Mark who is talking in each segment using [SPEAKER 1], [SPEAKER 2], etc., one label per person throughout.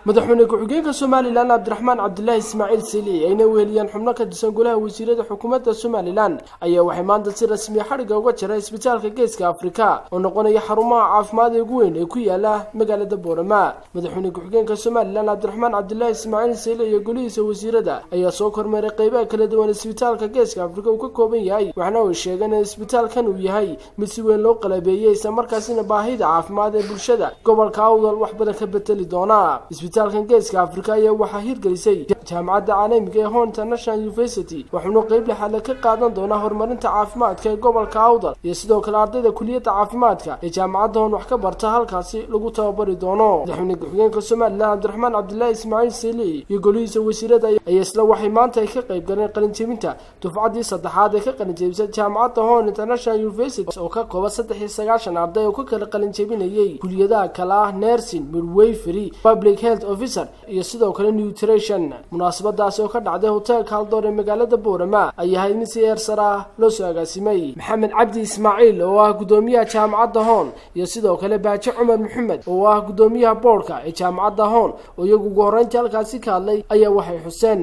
[SPEAKER 1] madaxweyne ku-xigeenka somalilan cabdiraxmaan cabdilaahi ismaaciil sili ayna weheliyeen xubno ka tirsan golaha wasiirada xukuumadda somalilan ayaa waxay maanta si rasmiya xadhigga uga jira isbitaalka geeska afrika oo noqonaya xarumaha caafimaad ee ugu weyn ee ku yaala magaalada boorama madaxweyne ku-xigeenka somalilan cabdiraxmaan cabdilaahi ismaaciil sili iyo golihiisa wasiirada ayaa soo kormeeray qeybaha kala duwan isbitaalka geeska afrika uu ka kooban yahay waxna ay sheegeen in isbitaalkan uu yahay mid si weyn loo qalabeeyey islamarkaasina baahida caafimaad ee bulshada gobolka awdal wax badan ka beteli doona isbitaalkan geeska afrika ayaa waxaa hirgelisay jaamacadda caalamiga ee hon international university waxuuna qeyb lixaadle ka qaadan doonaa horumarinta caafimaadka ee gobolka awdal iyo sidoo kale ardayda kuliyadda caafimaadka ee jaamacadda hon wax ka barta halkaasi lagu tababari doono madaxweyne ku-xigeenka somalilan cabdiraxmaan cabdilaahi ismaaciil sili iyo golihiisa wasiirada ayaa isla waxay maanta ay ka qayb galeen qalinjebinta dufcaddii saddexaad ee ka qalinjebisay jaamacadda hon international university oo ka kooban saddex iyo sagaashan arday oo ka kala qalinjebinayay kuliyadaha kale ah nersin midwayfery public health officer iyo sidoo kale nutrition munaasabadaasi oo ka dhacday hoteelka haldoor ee magaalada boorama ayaa ahayd mid si eersar ah loo soo agaasimay maxamed cabdi ismaaciil oo ah guddoomiyaha jaamacadda hoon iyo sidoo kale baaji cumar maxamed oo ah guddoomiyaha boorka ee jaamacadda hoon oo iyagu ugu horreyntii halkaasi ka hadlay ayaa waxay xuseen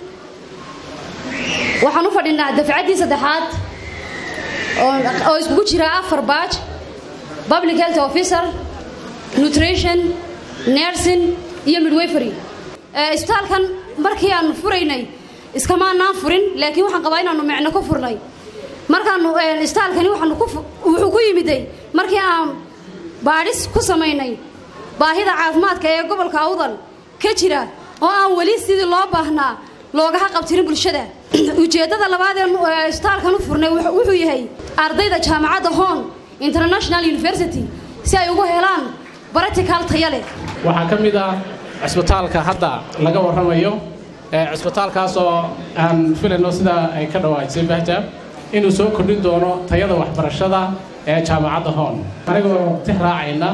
[SPEAKER 2] waxaan u fadhinaa dafcaddii saddexaad oo iskugu jira afar baaj public health officer nutrition nersin iyo midwayfery isbitaalkan markii aanu furaynay iskamaanaan furin laakiin waxaan qabaa inaanu micno ku furnay markaanu isbitaalkani wuxuu ku yimiday markii aan baadhis ku samaynay baahida caafimaadka ee gobolka awdal ka jira oo aan weli sidii loo baahnaa loogaha qabtirin bulshada ujeeddada labaad ee isbitaalkan u furnay wuxuu yahay ardayda jaamacadda hon international university si ay ugu helaan baratical taya leh
[SPEAKER 3] waxaa ka mid ah cisbitaalka hadda laga warramayo cisbitaalkaasoo aan filayno sida ay ka dhawaajisay bahja inuu soo kordhin doono tayada waxbarashada ee jaamacadda hoon anigoo tix raacayna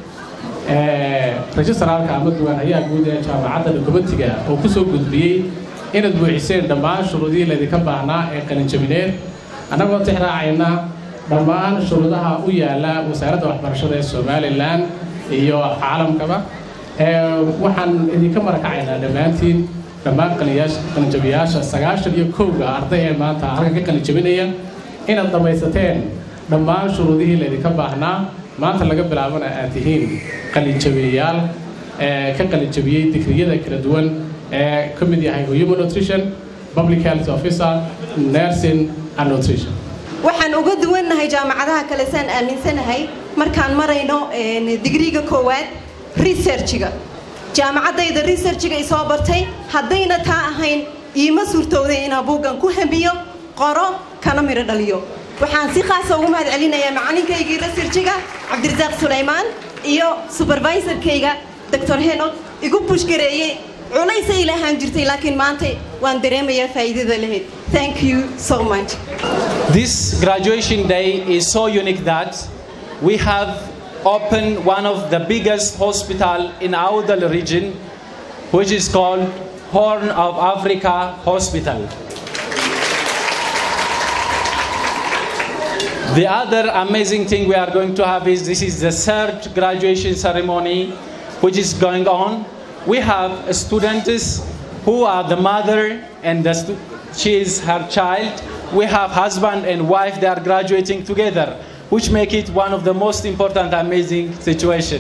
[SPEAKER 3] rejistaraalka ama duwaanayaha guud ee jaamacadda dokumentiga oo ku soo gudbiyey inaad buuxiseen dhammaan shuruudihii laydinka baahnaa ee qalinjabineed annagoo tix raacayna dhammaan shuruudaha u yaalla wasaaradda waxbarashada ee somalilan iyo caalamkaba waxaan idinka marakacaynaa dhammaantiin dhammaan qalinjabiyaasha sagaashan iyo kowga arday ee maanta halkan ka qalinjabinaya inaad dhammaysateen dhammaan shuruudihii laydinka baahnaa maanta laga bilaabana aad tihiin qalinjabiyayaal ka qalinjabiyey digriyada kala duwan ee ka mid yahay human nutrition public health officer nursing and nutrition
[SPEAKER 4] waxaan uga duwannahay jaamacadaha kale saan aaminsanahay markaan marayno digriga koowaad researchiga jaamacaddayda researchiga isoo bartay haddayna taa ahayn iima suurtowday inaan buuggan ku hamiyo qoro kana midho dhaliyo waxaan si khaasa ugu mahad celinayaa macalinkaygii researchiga cabdirasaaq sulaymaan iyo supervisorkayga doctor henod igu bushgareeyey culaysay lahaan jirtay laakiin maanta waan dareemayaa faa'iidada lahayd thank you so much
[SPEAKER 5] This graduation day is so unique that we have opened one of the biggest hospital in Audal region, which is called Horn of Africa Hospital. The other amazing thing we are going to have is this is the third graduation ceremony which is going on. We have students who are the mother and the she is her child. We have husband and wife, they are graduating together, which make it one of the most important amazing situation.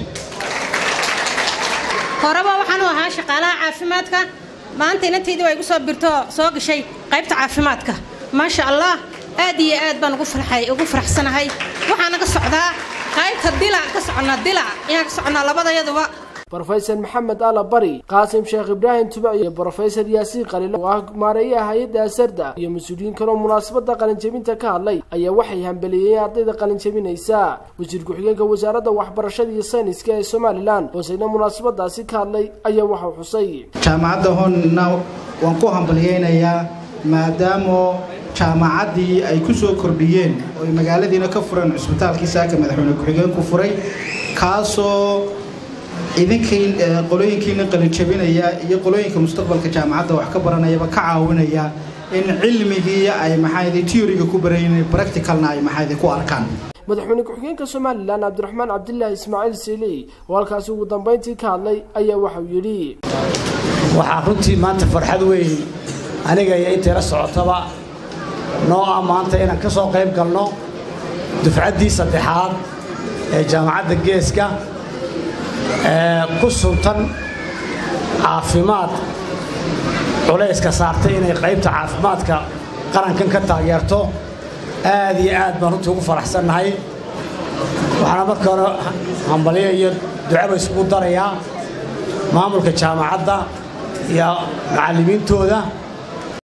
[SPEAKER 6] horeba waxaan u ahaa shaqaalaha caafimaadka maanta inantaydii waa igu soo birto soo gashay qaybta caafimaadka maasha allah aad iyo aad baan ugu farxay ugu faraxsanahay waxaana ka socdaa qaybta dilac ka soconnaa dilac inaan ka soconnaa labadayaduba
[SPEAKER 1] brofesor maxamed ala bari qaasim sheekh ibraahim tubac iyo brofesor yaasiin qaliilo oo ah maareeyaha hay-adda asarda iyo mas-uuliyiin kaloo munaasabadda qalinjebinta ka hadlay ayaa waxay hambeliyeen ardayda qalinjebinaysa wasiir ku-xigeenka wasaaradda waxbarashada iyo sayniska ee somalilan hooseyna munaasabadaasi ka hadlay ayaa waxau xusay
[SPEAKER 7] jaamacadda honna waan ku hambaliyeynayaa maadaamo jaamacaddii ay ku soo kordhiyeen oo ay magaaladiina ka fureen cisbitaalkii saaka madaxweyne ku-xigeenku furay kaasoo idinkii qolooyinkiina qalinjabinaya iyo qolooyinka mustaqbalka jaamacadda wax ka baranayaba ka caawinaya in cilmigii ay maxaaydi teoriga ku barayn practicalna ay maxaaydi ku arkaan
[SPEAKER 1] madaxweyne ku-xigeenka somalilan cabdiraxmaan cabdilaahi ismaaciil siili oo halkaasi ugu dambayntii ka hadlay ayaa waxauu yidhi
[SPEAKER 8] waxaa runtii maanta farxad weyn aniga iyo intayla socotaba noo ah maanta inaan ka soo qayb galno dufcaddii saddexaad ee jaamacadda geeska ee ku suntan caafimaad culayska saartay inay qaybta caafimaadka qarankan ka taageerto aad iyo aad baan runtii ugu faraxsannahay waxaana marka hore hambalyo iyo ducaba isugu darayaa maamulka jaamacadda iyo macallimiintooda